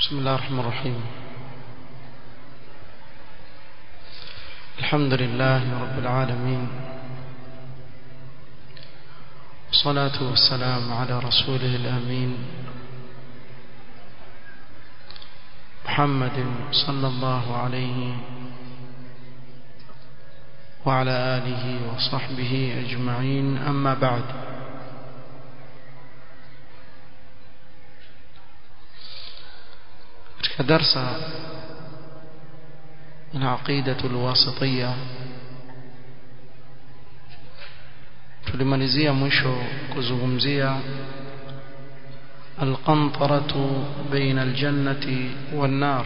بسم الله الرحمن الرحيم الحمد لله رب العالمين والصلاة والسلام على رسوله الأمين محمد صلى الله عليه وعلى آله وصحبه أجمعين أما بعد درس العقيدة الواسطية tulimalizia mwisho kuzungumzia alqantaratu baina aljannati wannar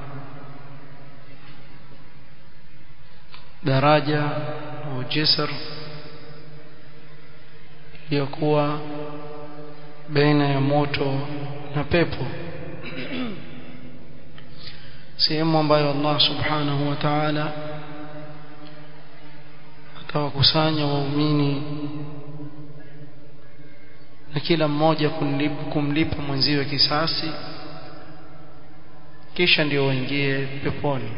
daraja au jisr iliyokuwa baina ya moto na pepo sehemu ambayo Allah subhanahu wa ta'ala atawakusanya waumini na kila mmoja kumlipa mwenziwe kisasi kisha ndio waingie peponi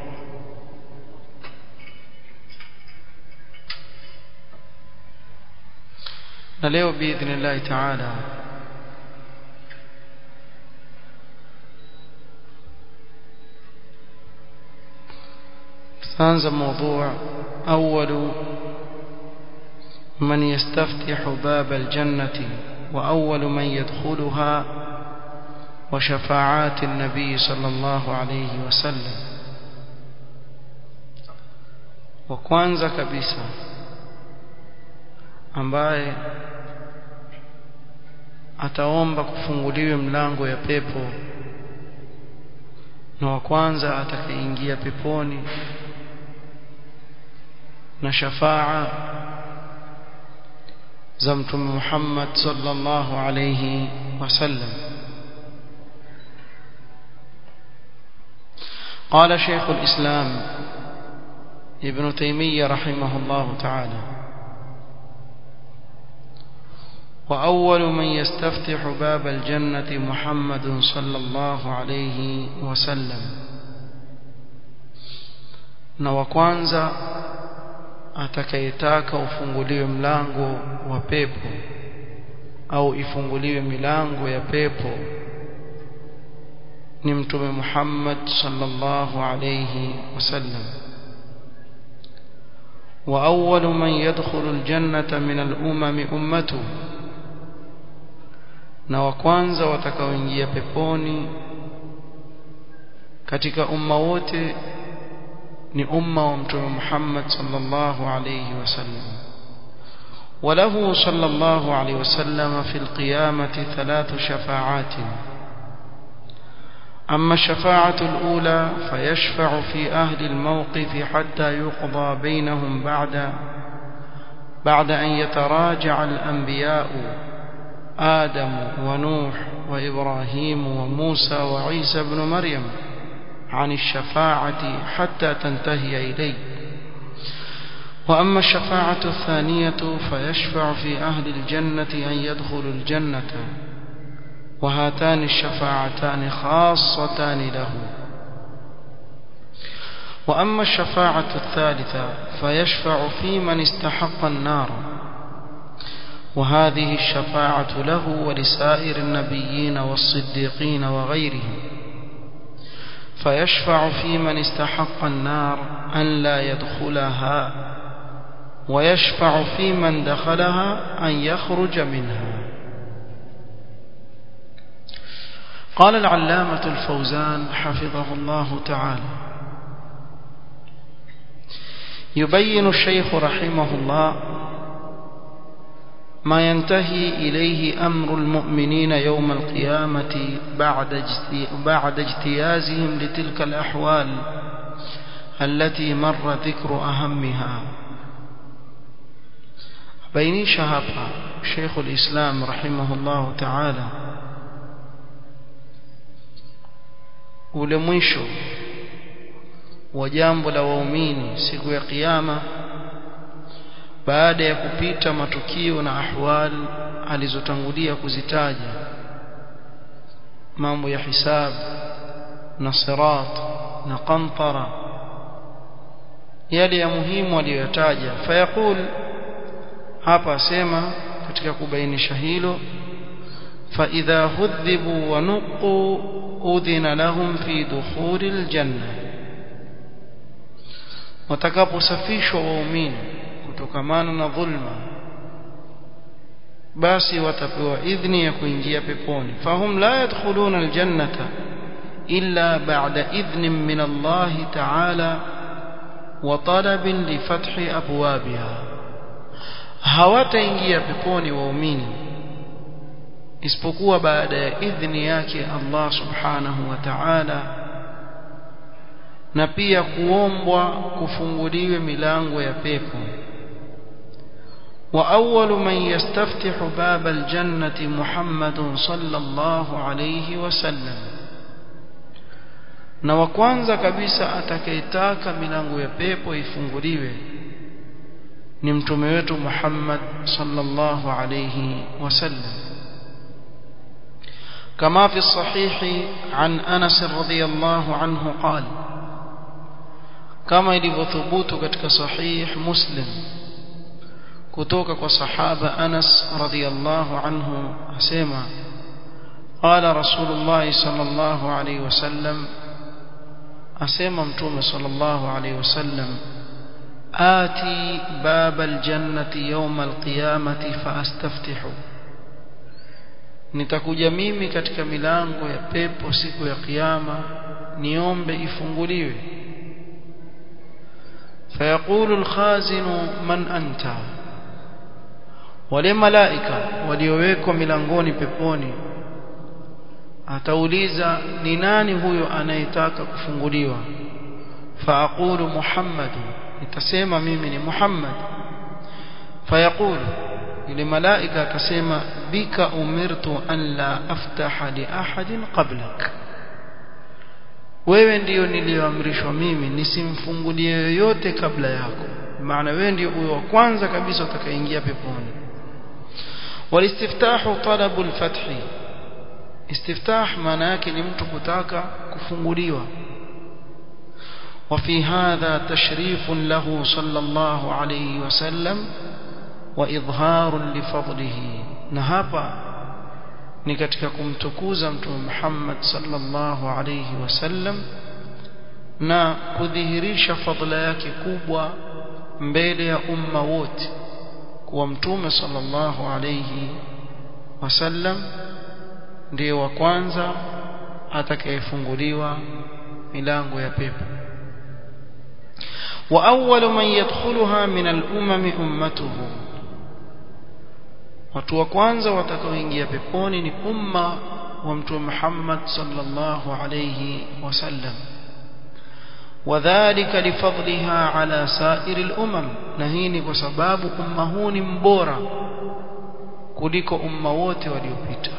na leo biidhnillahi ta'ala تنزل موضوع أول من يستفتح باب الجنة وأول من يدخلها وشفاعات النبي صلى الله عليه وسلم وكوانزا كبيسا ambaye ataomba kufunguliwe mlango ya pepo na wa kwanza atakayeingia peponi na shafaa za mtume Muhammad sallallahu alayhi wasallam قال شيخ الإسلام ابن تيمية رحمه الله تعالى وأول من يستفتح باب الجنة محمد صلى الله عليه وسلم نوكوانزا atakayetaka ufunguliwe mlango wa pepo au ifunguliwe milango ya pepo ni mtume Muhammad sallallahu alayhi wasallam wa awwalu man yadkhulu aljannata min al-umam ummatuhu na wa kwanza watakaoingia peponi katika umma wote ni umma wa mtume Muhammad sallallahu alayhi wasallam وله صلى الله عليه وسلم في القيامة ثلاث شفاعات أما الشفاعة الأولى فيشفع في أهل الموقف حتى يقضى بينهم بعد بعد أن يتراجع الأنبياء آدم ونوح وإبراهيم وموسى وعيسى بن مريم عن الشفاعة حتى تنتهي إليه وأما الشفاعة الثانية فيشفع في أهل الجنة أن يدخلوا الجنة وهاتان الشفاعتان خاصتان له وأما الشفاعة الثالثة فيشفع في من استحق النار وهذه الشفاعة له ولسائر النبيين والصديقين وغيرهم فيشفع في من استحق النار أن لا يدخلها ويشفع في من دخلها أن يخرج منها قال العلامة الفوزان حفظه الله تعالى يبين الشيخ رحمه الله ما ينتهي إليه أمر المؤمنين يوم القيامة بعد بعد اجتيازهم لتلك الأحوال التي مر ذكر أهمها بيني شهابا شيخ الإسلام رحمه الله تعالى ule mwisho wa jambo la waumini siku ya kiyama baada ya kupita matukio na ahwal alizotangulia kuzitaja mambo ya hisabu na sirat na qantara yale ya muhimu aliyotaja fayaqul hapa asema katika kubainisha hilo فإذا هذبوا ونقوا أذن لهم في دخول الجنة watakaposafishwa waumini kutokamana na dhulma basi watapewa idhni ya kuingia peponi fahum la yadkhuluna aljannata illa ba'da idhnin min Allah ta'ala wa talabin li fathi abwabiha hawataingia peponi waumini isipokuwa baada ya idhni yake Allah subhanahu wa ta'ala na pia kuombwa kufunguliwe milango ya pepo wa awwalu man yastaftihu bab aljannati Muhammadun sallallahu alayhi wasallam na wa kwanza kabisa atakayetaka milango ya pepo ifunguliwe ni mtume wetu Muhammad sallallahu alayhi wasallam كما في الصحيح عن أنس رضي الله عنه قال كما ilivyothubut katika sahih Muslim kutoka kwa sahaba Anas radhiyallahu anhu asema قال رسول الله صلى الله عليه وسلم asema mtume صلى الله عليه وسلم آتي باب الجنة يوم القيامة فأستفتحه nitakuja mimi katika milango ya pepo siku ya kiyama niombe ifunguliwe fayaqulu alkhazinu man anta wale malaika waliowekwa milangoni peponi atauliza ni nani huyo anayetaka kufunguliwa faaqulu muhammad nitasema mimi ni muhammad fayaqulu yule malaika akasema bika umirtu an la aftaha li ahadin qablak wewe ndiyo niliyoamrishwa mimi nisimfungulie yoyote kabla yako maana wewe ndiyo huyo wa kwanza kabisa utakayeingia peponi walistiftahu talabu alfathi istiftah maana yake ni mtu kutaka kufunguliwa وفي هذا تشريف له صلى الله عليه وسلم وإظهار لفضله نهابا ni katika kumtukuza mtume Muhammad sallallahu alayhi wasallam na kudhihirisha fadhila yake kubwa mbele ya umma wote kuwa mtume sallallahu alayhi wasallam ndiye wa kwanza atakayefunguliwa milango ya pepo wa awwalu man yadkhuluha min al-umam ummatuhu watu wa kwanza watakaoingia peponi ni umma wa mtume Muhammad sallallahu alayhi wasallam وذلك لفضلها على سائر الأمم نهيني بسباب أمهون مبورا kuliko umma wote waliopita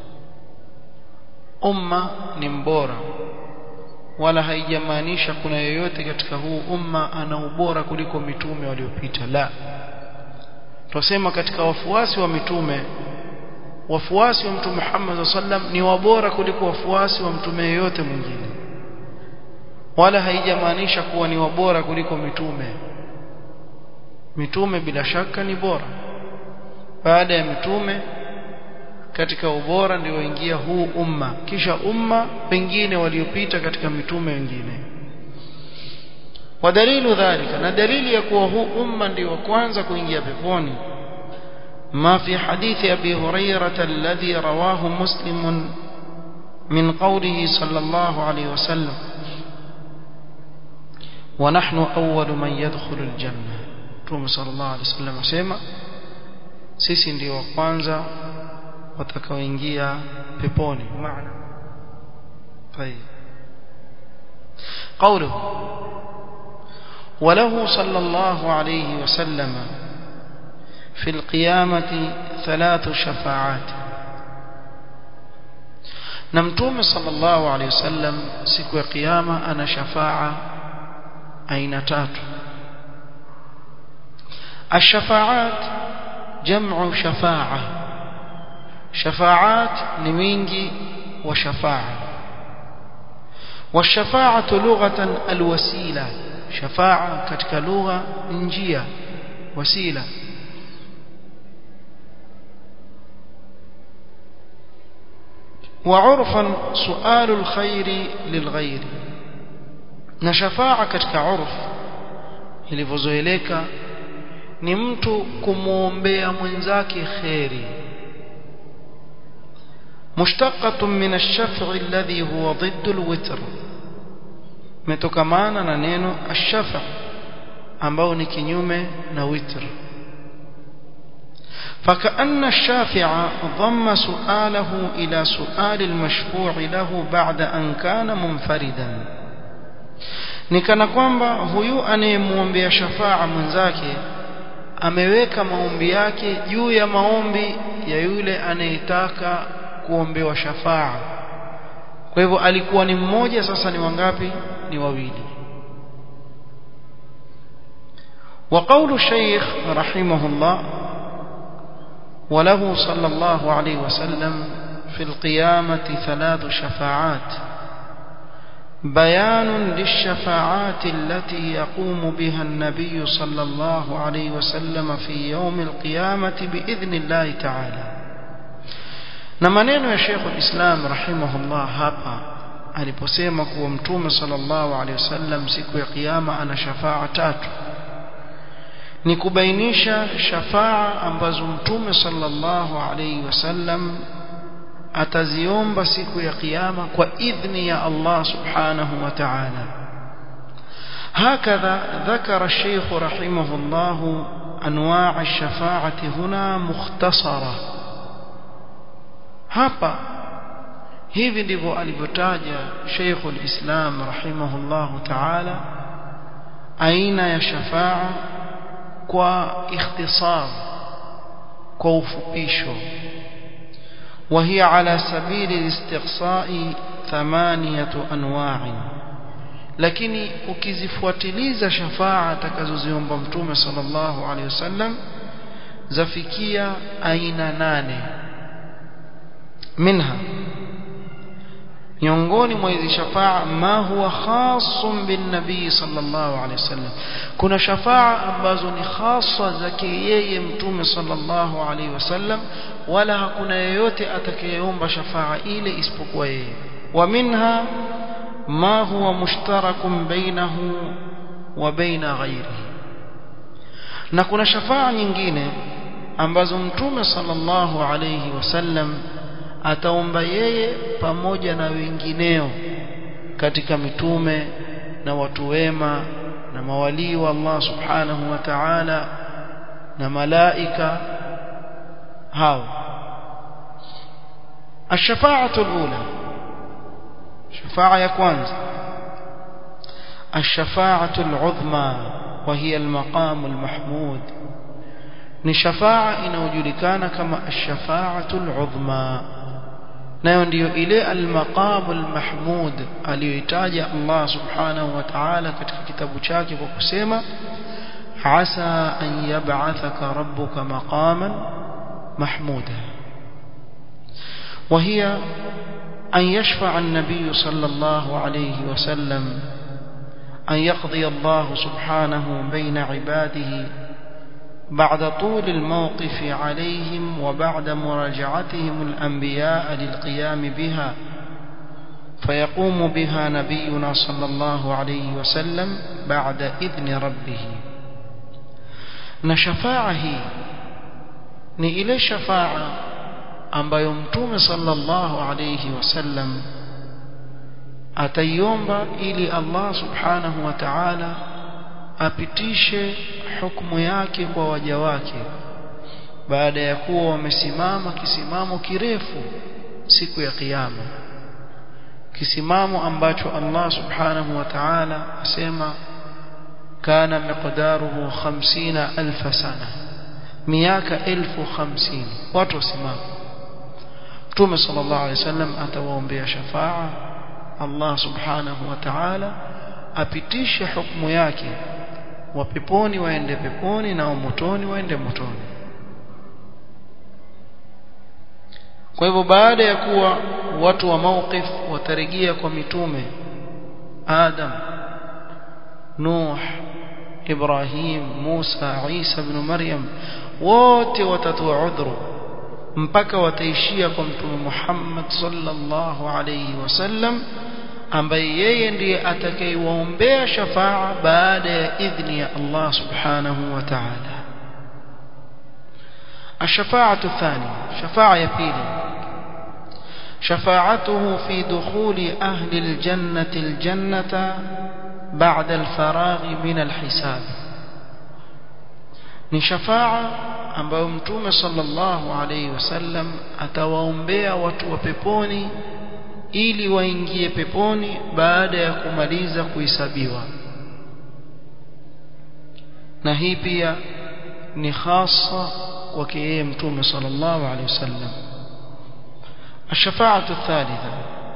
umma ni mbora wala haijamaanisha kuna yoyote katika huu umma ana ubora kuliko mitume waliopita la tunasema katika wafuasi wa mitume wafuasi wa mtume Muhammad sallam ni wabora kuliko wafuasi wa mtume yeyote mwingine wala haijamaanisha kuwa ni wabora kuliko mitume mitume bila shaka ni bora baada ya mitume katika ubora ndio waingia huu umma kisha umma pengine waliopita katika mitume wengine ودليل ذلك na dalili ya kuwa huu umma ndio wa kwanza kuingia peponi ما في حديث أبي هريرة الذي رواه مسلم من قوله صلى الله عليه وسلم ونحن أول من يدخل الجنة توم صلى الله عليه وسلم سيما sisi ndio wa kwanza watakaoingia peponi maana طيب قوله وله صلى الله عليه وسلم في القيامة ثلاث شفاعات نمتوم صلى الله عليه وسلم سكو قيامة أنا شفاعة أين تاتو الشفاعات جمع شفاعة شفاعات نمينجي وشفاعة والشفاعة لغة الوسيلة شفاعة كتك لغة نجية وسيلة وعرفا سؤال الخير للغير na shafaa katika urf ilivyozoeleka ni mtu kumwombea mwenzake kheri mushtaqatun min ash-shaf'i alladhi huwa ضد الوتر metokamana na neno ash-shaf' ambao ni kinyume na witr فكأن الشافع ضم سؤاله إلى سؤال المشفوع له بعد أن كان منفردا nikana kwamba huyu anayemwombea shafaa mwenzake ameweka maombi yake juu ya maombi ya yule anayetaka kuombewa shafaa kwa hivyo alikuwa ni mmoja sasa ni wangapi ni wawili وقول الشيخ رحمه الله وله صلى الله عليه وسلم في القيامة ثلاث شفاعات بيان للشفاعات التي يقوم بها النبي صلى الله عليه وسلم في يوم القيامة بإذن الله تعالى نمانين يا شيخ الإسلام رحمه الله هابا aliposema kuwa mtume sallallahu alaihi wasallam siku ya kiyama ana shafaa tatu ni kubainisha shafaa ambazo mtume sallallahu alaihi wasallam ataziomba siku ya kiyama kwa idhni ya Allah subhanahu wa ta'ala هكذا ذكر الشيخ رحمه الله أنواع الشفاعة هنا مختصرة hapa hivi ndivyo alivyotaja Sheikh al-Islam rahimahullahu ta'ala aina ya shafaa kwa ikhtisar kwa ufupisho وهي على سبيل الاستقصاء ثمانية أنواع lakini ukizifuatiliza shafaa atakazoziomba mtume sallallahu alaihi wasallam zafikia aina nane minha miongoni mwa hizi shafaa ma huwa khasun bin nabii sallallahu alaihi wasallam kuna shafaa ambazo ni khasa zake yeye mtume sallallahu alaihi wasallam wala hakuna yeyote atakayeomba shafaa ile isipokuwa yeye wa minha ma huwa mushtarakun bainahu wa baina ghairihi na kuna shafaa nyingine ambazo mtume sallallahu alaihi wasallam ataomba yeye pamoja na wengineo katika mitume na watu wema na mawalii wa Allah subhanahu wa ta'ala na malaika hao الشفاعة الأولى شفاعة يا كwanza الشفاعة العظمى وهي المقام المحمود ni shafaa inayojulikana kama ash-shafa'atul 'udhma nayo ndiyo ile al-maqamul mahmud aliyoitaja Allah subhanahu wa ta'ala katika kitabu chake kwa kusema asa an yab'athaka rabbuka maqaman mahmuda وهي أن يشفع النبي صلى الله عليه وسلم أن يقضي الله سبحانه بين عباده بعد طول الموقف عليهم وبعد مراجعتهم الأنبياء للقيام بها فيقوم بها نبينا صلى الله عليه وسلم بعد إذن ربه نشفاعه ni ile shafaa ambayo mtume sallallahu alayhi wasallam ataiomba ili Allah subhanahu wa ta'ala apitishe hukumu yake kwa waja wake baada ya kuwa wamesimama kisimamo kirefu siku ya kiyama kisimamo ambacho Allah subhanahu wa ta'ala asema kana miqdaruhu 50000 sana miaka 1050 watu wasimama Mtume sallallahu alaihi wasallam atawaombea shafaa Allah subhanahu wa ta'ala apitishe hukumu yake wa peponi waende peponi na wa motoni waende motoni kwa hivyo baada ya kuwa watu wa mawqif watarejea kwa mitume Adam Nuh Ibrahim Musa Isa ibn Maryam wote watatoa udhuru mpaka wataishia kwa mtume Muhammad sallallahu alayhi wasallam ambaye yeye ndiye atakayewaombea shafaa baada ya idhni ya Allah subhanahu wa ta'ala الشفاعة الثانية شفاعة يبيلي شفاعته في دخول أهل الجنة الجنة بعد الفراغ من الحساب ni shafa'a ambayo mtume sallallahu alayhi wasallam atawaombea watu wa peponi ili waingie peponi baada ya kumaliza kuhesabiwa na hii pia ni hasa kwake yeye mtume sallallahu alayhi wasallam الشفاعة الثالثة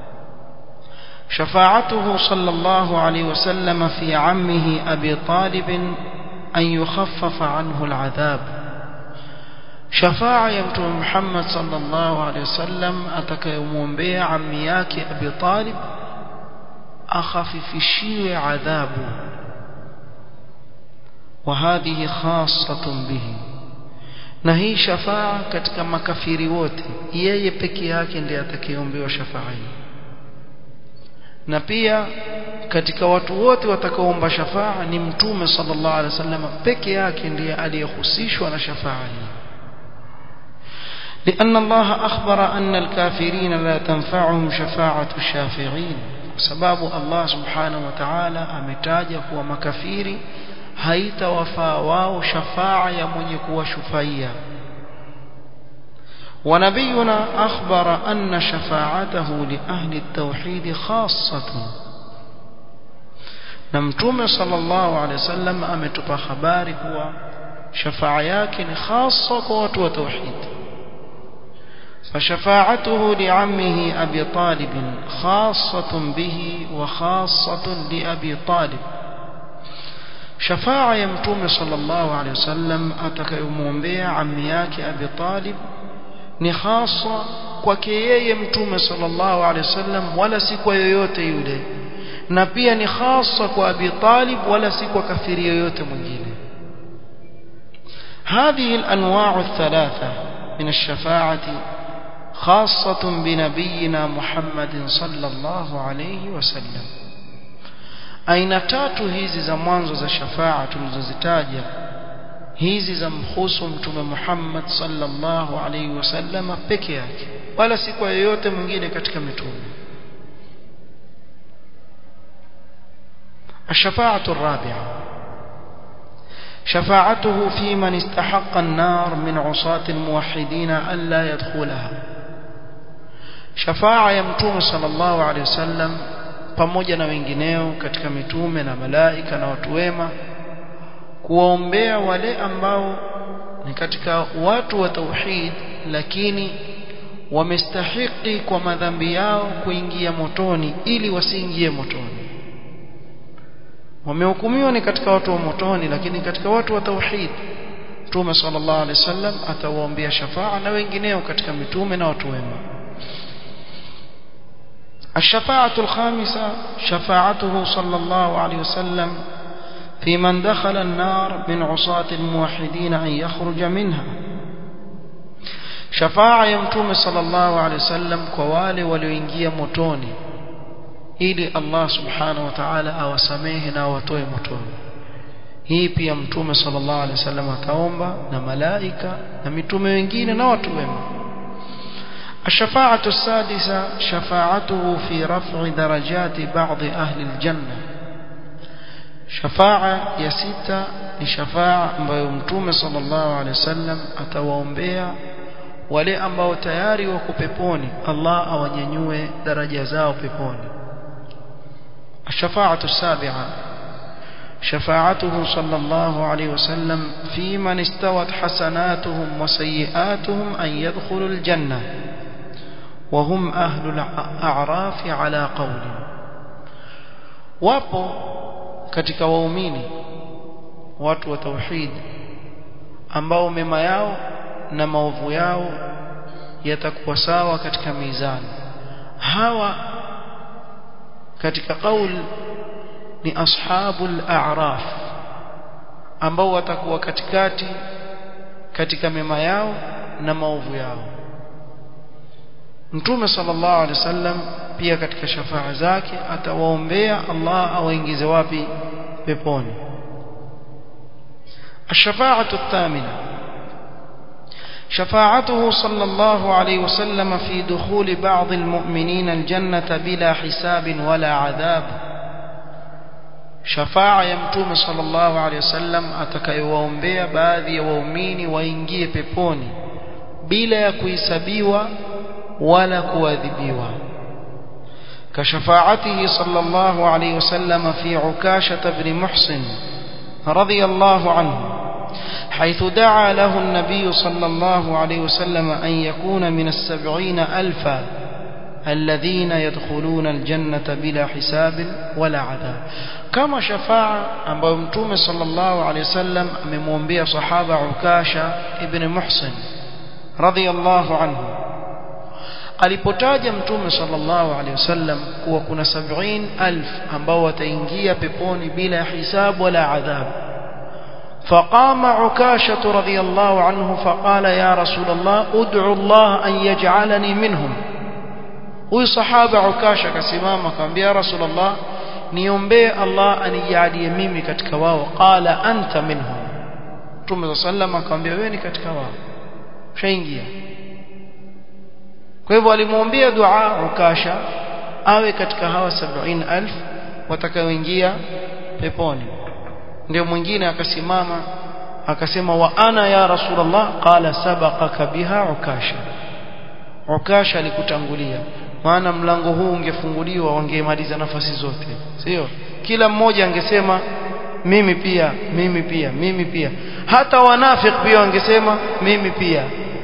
شفاعته صلى الله عليه وسلم في عمه أبي طالب أن يخفف عنه العذاب شفاعة يمتم محمد صلى الله عليه وسلم أتك يومون بيع عمياك أبي طالب أخفف الشيء عذابه وهذه خاصة به na hii shafaa katika makafiri wote yeye peke yake ndiye atakayeombewa shafaa hii na pia katika watu wote watakaoomba shafaa ni mtume sallallahu alaihi wasallam peke yake ndiye aliyehusishwa na shafaa hii لأن الله أخبر أن الكافرين لا تنفعهم شفاعة الشافعين سباب الله سبحانه وتعالى أمتاج هو مكافيري haitawafaa wao shafaa ya mwenye kuwashufaia ونبينا أخبر أن شفاعته لأهل التوحيد خاصة نمتوم صلى الله عليه وسلم أمتب خبارك شفاعياك خاصة قوة وتوحيد فشفاعته لعمه أبي طالب خاصة به وخاصة لأبي طالب shafaa ya mtume sallallahu alaihi wasallam atakayomwombea ammi yake Abi Talib ni hasa kwake yeye mtume sallallahu alaihi wasallam wala si kwa yoyote yule na pia ni hasa kwa Abi Talib wala si kwa kafiri yoyote mwingine هذه الأنواع الثلاثة من الشفاعة خاصة بنبينا محمد صلى الله عليه وسلم aina tatu hizi za mwanzo za shafaa tulizozitaja hizi za mhusu mtume Muhammad sallallahu alaihi wasallam peke yake wala si kwa yoyote mwingine katika mitume الشفاعة الرابعة شفاعته في من استحق النار من عصاة الموحدين ألا يدخلها شفاعة يمتوم صلى الله عليه وسلم pamoja na wengineo katika mitume na malaika na watu wema kuwaombea wale ambao ni katika watu wa tauhid lakini wamestahiki kwa madhambi yao kuingia motoni ili wasiingie motoni wamehukumiwa ni katika watu wa motoni lakini katika watu wa tauhid Mtume sallallahu alaihi wasallam atawaombea shafaa na wengineo katika mitume na watu wema الشفاعة الخامسة شفاعته صلى الله عليه وسلم في من دخل النار من عصاة الموحدين أن يخرج منها شفاعة يمتوم صلى الله عليه وسلم كوالي ولوينجيا متوني ili Allah subhanahu wa ta'ala awasamehe na awatoe motoni hii pia mtume sallallahu alaihi wasallam ataomba na malaika na mitume wengine na watu wema الشفاعة السادسة شفاعته في رفع درجات بعض أهل الجنة شفاعة يسيتا لشفاعة ambayo mtume sallallahu alaihi wasallam atawaombea wale ambao tayari wako peponi Allah awanyanyue daraja zao peponi الشفاعة السابعة شفاعته صلى الله عليه وسلم في من استوت حسناتهم وسيئاتهم أن يدخلوا الجنة وهم أهل الأعراف على قول wapo katika waumini watu wa tauhid ambao mema yao na maovu yao yatakuwa sawa katika mizani hawa katika qaul ni ashabul a'raf ambao watakuwa katikati katika mema yao na maovu yao Mtume sallallahu alaihi wasallam pia katika shafaa zake atawaombea Allah awaingize wapi peponi الشفاعة الثامنة شفاعته صلى الله عليه وسلم في دخول بعض المؤمنين الجنة بلا حساب ولا عذاب شفاعة يمتوم صلى الله عليه وسلم atakayowaombea baadhi ya waumini waingie peponi bila ya kuhesabiwa wala kuadhibiwa كشفاعته صلى الله عليه وسلم في عكاشة بن محسن رضي الله عنه حيث دعا له النبي صلى الله عليه وسلم أن يكون من السبعين ألفا الذين يدخلون الجنة بلا حساب ولا عذاب كما شفاعة أبو متوم صلى الله عليه وسلم من منبيا صحابة عكاشة ابن محسن رضي الله عنه alipotaja mtume sallallahu alaihi wasallam kuwa kuna 70000 ambao wataingia peponi bila hisabu wala adhabu فقام عكاشة رضي الله عنه فقال يا رسول الله ادعو الله أن يجعلني منهم huyu sahaba ukasha akasimama akamwambia rasulullah niombee Allah anijalie mimi katika wao qala anta minhum Mtume sallam akamwambia wewe ni katika wao ushaingia kwa hivyo alimwombea dua ukasha awe katika hawa 70000 watakaoingia peponi ndio mwingine akasimama akasema wa ana ya rasulullah qala sabaqaka biha ukasha ukasha alikutangulia maana mlango huu ungefunguliwa wangemaliza nafasi zote sio kila mmoja angesema mimi pia mimi pia mimi pia hata wanafik pia wangesema mimi pia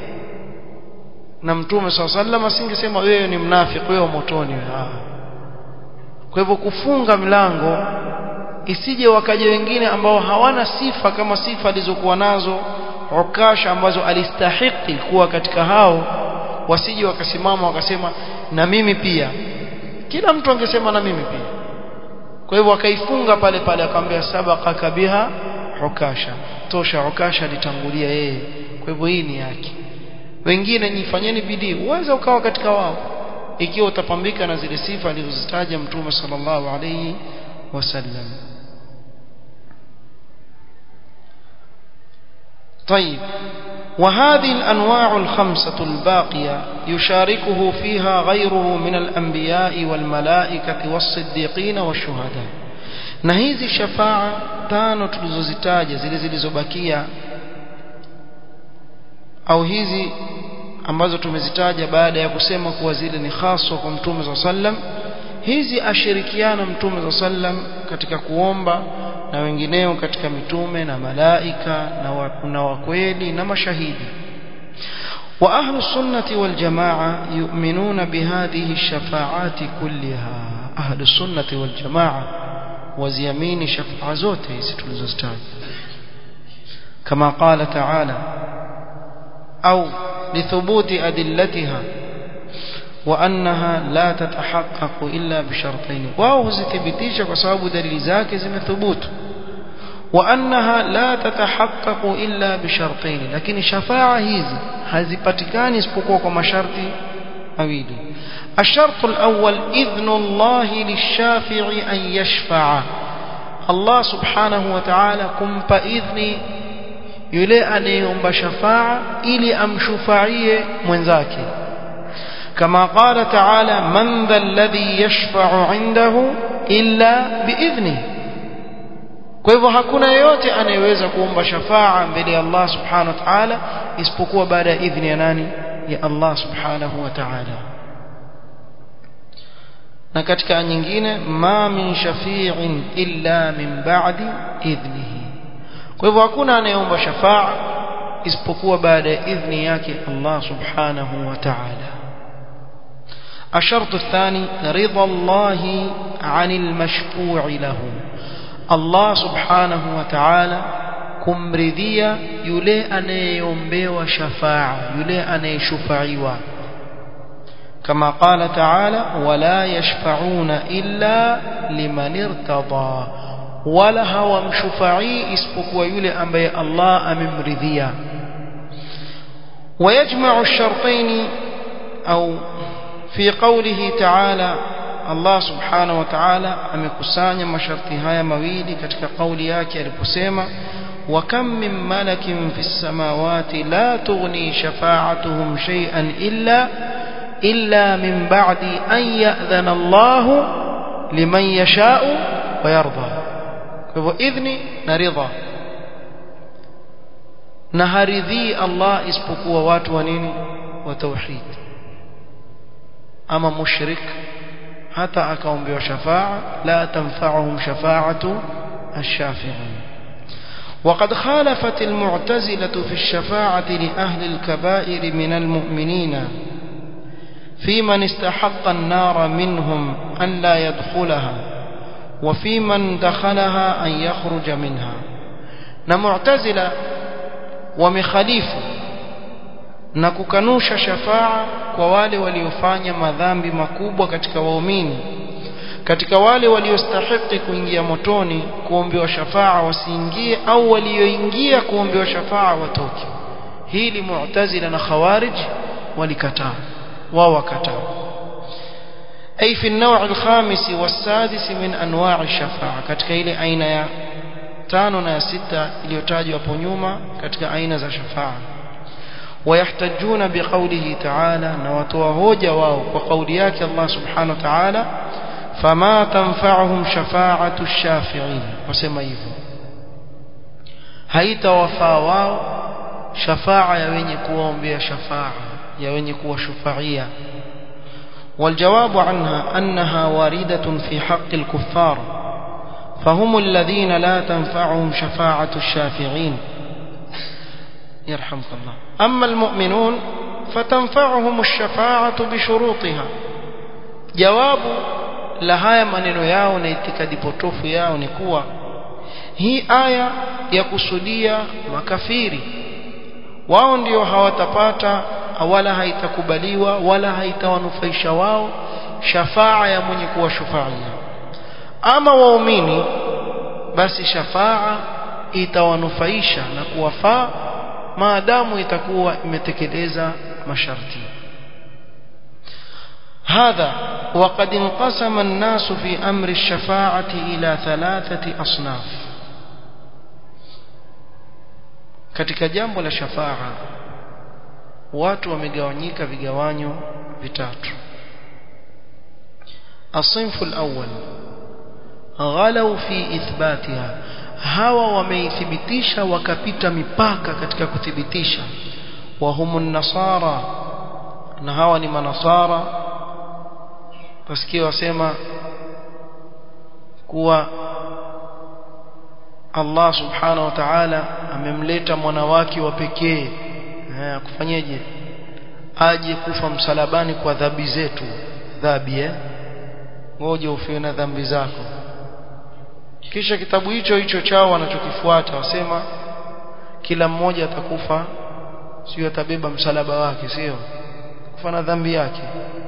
na mtume swalla sallam asingesema wewe ni mnafiki wewe motoni wewe kwa hivyo kufunga mlango isije wakaja wengine ambao hawana sifa kama sifa alizokuwa nazo ukasha ambazo alistahiki kuwa katika hao wasije wakasimama wakasema na mimi pia kila mtu angesema na mimi pia kwa hivyo akaifunga pale pale akamwambia sabaqa kabiha ukasha tosha ukasha alitangulia yeye kwa hivyo hii ni yake wengine nifanyeni bidii uweze ukawa katika wao ikiwa utapambika na zile sifa alizozitaja mtume sallallahu alayhi wasallam طيب وهذه الأنواع الخمسة الباقية يشاركه فيها غيره من الأنبياء والملائكة والصديقين والشهداء نهيزي الشفاعة تانو تلزوزتاجة زي زي زبكية au hizi ambazo tumezitaja baada ya kusema kuwa zile ni haswa kwa mtume za sallam hizi ashirikiana mtume za sallam katika kuomba na wengineo katika mitume na malaika na wa, na wakweli na mashahidi wa ahlu sunnati wal jamaa yu'minuna bihadhihi shafaati kulliha ahlu sunnati wal jamaa waziamini shafaa zote hizi tulizozitaja kama qala ta'ala au lithubuti adillatiha وأنها لا تتحقق إلا بشرطين واو زتبتيش وسبب دليل ذاك زم ثبوت وأنها لا تتحقق إلا بشرطين لكن شفاعة هذه hazipatikani isipokuwa kwa masharti mawili الشرط الأول إذن الله للشافع أن يشفع الله سبحانه وتعالى كمpa idhni yule anayeomba shafaa ili amshufaie mwenzake كما قال تعالى من ذا الذي يشفع عنده إلا بإذنه kwa hivyo hakuna yeyote anayeweza kuomba shafaa mbele ya Allah subhanahu wa ta'ala isipokuwa baada ya idhni ya nani ya Allah subhanahu wa ta'ala na katika nyingine ma min shafi'in illa min ba'di idhnihi kwa hivyo hakuna anayeomba shafaa isipokuwa baada ya idhni yake Allah subhanahu wa ta'ala الشرط الثاني رضا الله عن المشفوع له الله سبحانه وتعالى kumridhia yule anayeombewa shafaa yule anayeshufaiwa كما قال تعالى ولا يشفعون إلا لمن ارتضى ولا هو مشفعي اسبقوا يولي أنبي الله أممرذيا ويجمع الشرطين أو في قوله تعالى الله سبحانه وتعالى amekusanya masharti haya mawili katika kauli yake aliposema وكم من ملك في السماوات لا تغني شفاعتهم شيئا إلا إلا من بعد أن يأذن الله لمن يشاء ويرضى فهو إذن نرضى نهرذي الله اسبقوا وات ونين وتوحيد أما مشرك حتى أكون بشفاعة لا تنفعهم شفاعة الشافعين وقد خالفت المعتزلة في الشفاعة لأهل الكبائر من المؤمنين في من استحق النار منهم أن لا يدخلها وفي من دخلها أن يخرج منها نمعتزلة ومخاليف نككنوش شفاعة kwa wale waliofanya madhambi makubwa katika waumini katika wale waliostahiki kuingia motoni kuombewa shafaa wasiingie au walioingia kuombewa shafaa watoke hili mu'tazila na khawarij walikataa wao wakataa أي في النوع الخامس والسادس من أنواع الشفاعة katika ile aina ya tano na ya sita iliyotajwa hapo nyuma katika aina za shafaa ويحتجون بقوله تعالى نوتوا hoja wao kwa kauli yake Allah subhanahu wa ta'ala فما تنفعهم شفاعة الشافعين wasema hivyo haitawafaa wao shafaa ya wenye kuombea shafaa ya wenye kuwashufaia والجواب عنها أنها واردة في حق الكفار فهم الذين لا تنفعهم شفاعة الشافعين يرحمك الله أما المؤمنون فتنفعهم الشفاعة بشروطها جواب la haya maneno yao na itikadi potofu yao ni kuwa hii aya ya kusudia makafiri wao ndio hawatapata wala haitakubaliwa wala haitawanufaisha wao shafaa ya mwenye kuwashufaia ama waumini basi shafaa itawanufaisha na kuwafaa maadamu itakuwa imetekeleza masharti هذا وقد انقسم الناس في أمر الشفاعة إلى ثلاثة أصناف katika jambo la shafaa watu wamegawanyika vigawanyo vitatu الصنف الأول غلوا في إثباتها hawa wameithibitisha wakapita mipaka katika kuthibitisha وهم النصارى na hawa ni manasara wasikia wasema kuwa Allah subhanahu wa ta'ala amemleta mwana wake wa pekee akufanyeje aje kufa msalabani kwa dhambi zetu dhambi eh ngoje ufiwe na dhambi zako kisha kitabu hicho hicho chao wanachokifuata wasema kila mmoja atakufa sio atabeba msalaba wake sio kufa na dhambi yake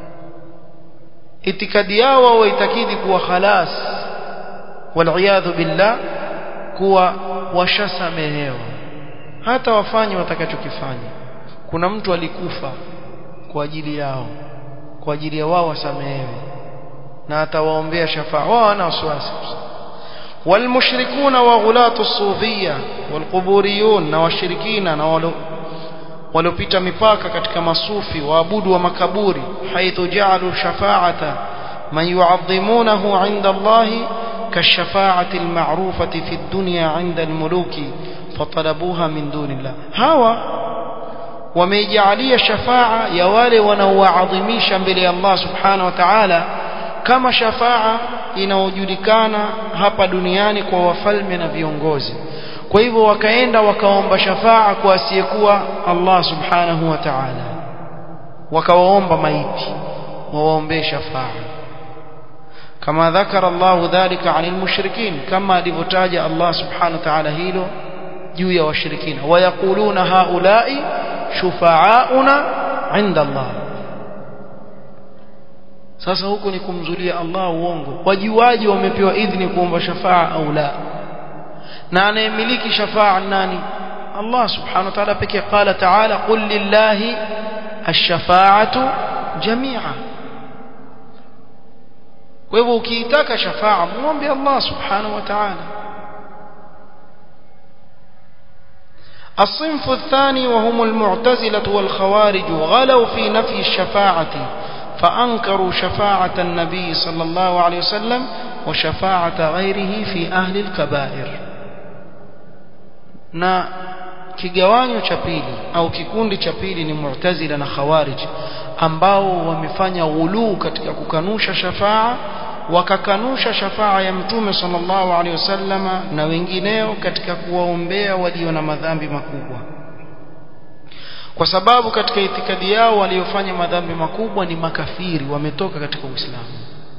itikadi yao wao itakidi kuwa khalas waliyadhu billah kuwa washasamehewa hata wafanye watakachokifanya kuna mtu alikufa kwa ajili yao kwa ajili ya wao wasamehewe na atawaombea shafaa wao wana wasiwasi والمشركون وغلاة الصوفية والقبوريون na washirikina na waliopita mipaka katika masufi waabudu wa makaburi haithu ja'alu shafa'ata man yu'azzimunahu 'inda Allah kashafa'ati al-ma'rufati fi ad-dunya 'inda al-muluki fatalabuha min dunillah hawa wameijalia shafa'a ya wale wanaoadhimisha mbele ya Allah subhanahu wa ta'ala kama shafa'a inayojulikana hapa duniani kwa wafalme na viongozi kwa hivyo wakaenda wakaomba shafaa kwa asiyekuwa Allah subhanahu wa ta'ala wakawaomba maiti wawaombee shafaa kama dhakara Allah dhalika anil mushrikin kama alivyotaja Allah subhanahu wa ta'ala hilo juu ya washirikina wayaquluna haulai shufaauna inda Allah sasa huko ni kumzulia Allah uongo wajuaji wamepewa idhini kuomba shafaa au la na anayemiliki shafaa nani Allah subhanahu wa ta'ala pekee qala ta'ala qul lillahi ash-shafa'atu jami'a kwa hivyo ukiitaka shafaa muombe Allah subhanahu wa ta'ala الصنف الثاني وهم المعتزلة والخوارج غلوا في نفي الشفاعة فأنكروا شفاعة النبي صلى الله عليه وسلم وشفاعة غيره في أهل الكبائر na kigawanyo cha pili au kikundi cha pili ni mu'tazila na khawarij ambao wamefanya ghuluu katika kukanusha shafaa wakakanusha shafaa ya mtume sallallahu alaihi wasallama na wengineo katika kuwaombea walio na madhambi makubwa kwa sababu katika itikadi yao waliofanya madhambi makubwa ni makafiri wametoka katika Uislamu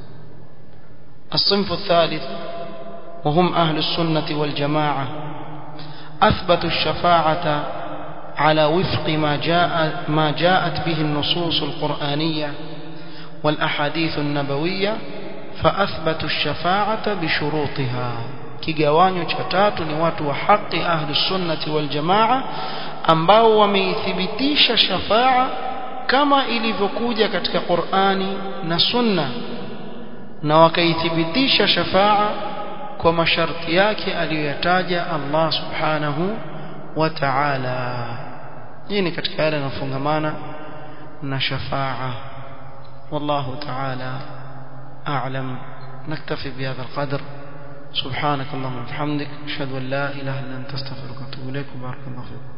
الصنف الثالث وهم أهل السنة والجماعة أثبتوا الشفاعة على وفق ما جاء ما جاءت به النصوص القرآنية والأحاديث النبوية فأثبتوا الشفاعة بشروطها kigawanyo cha tatu ni watu wa haki ahli sunnati wal jamaa ambao wameithibitisha shafaa kama ilivyokuja katika Qur'ani na Sunna na wakaithibitisha shafaa kwa masharti yake aliyoyataja Allah subhanahu wa ta'ala hii ni katika yale yanayofungamana na shafaa wallahu ta'ala a'lam naktafi bihadha alqadr سبحانك اللهم وبحمدك اشهد ان لا اله الا انت استغفرك واتوب اليك وبارك الله فيك